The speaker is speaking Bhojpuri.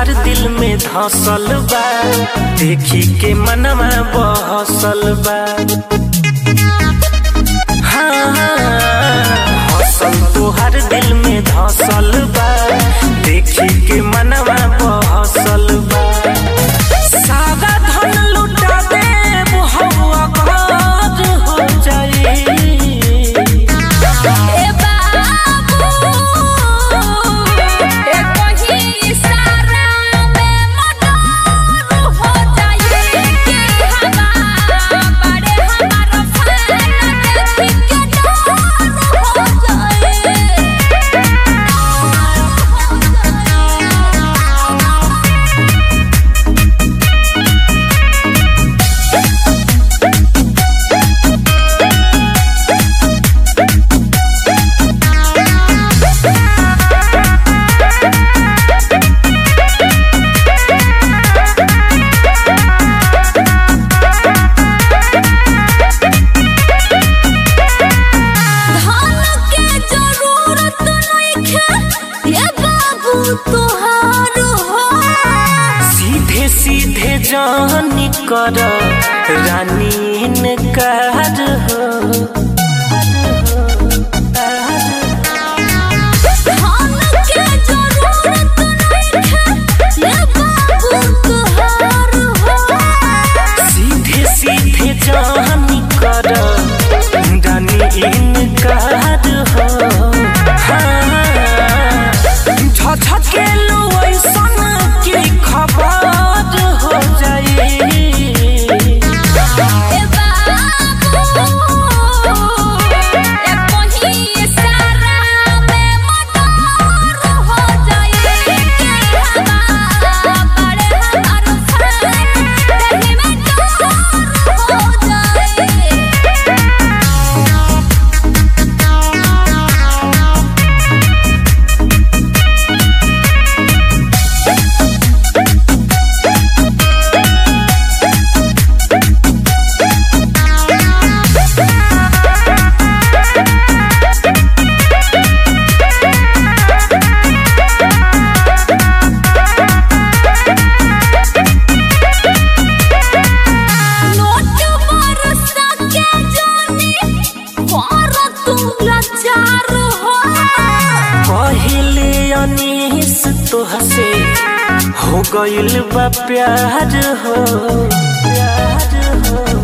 तोहार दिल में धसल बा देखी के मनवा बहसल बा हाँ, हौसल तोहार दिल में धसल बा देखी के मनवा बहसल बा सादा धन लुटा देब हवा घर हो जाई ए बाबू ए कहीं इशारा में मडर हो जाए कि हवा बड़े हमारा फैन देखी के डर हो जाए धन के जरूरत नइखे ये बाबू तोहार हो सीधे सीधे जानी कर रानी इनकार हो धन के जरूरत नइखे ये बाबू तोहार हो सीधे सीधे जानी कर रानी इनकार हो हाँ, झझकेलू ऐसन की खबर हो जाई ए बाबू ए कहीं इशारा में मडर हो जाए कि हवा बड़े हमार फैन देही में डर हो जाए नोट बरसा के जानी कर तू लाचार हो पहले अनीस तोहसे हो गइल बा प्यार हो प्यार हो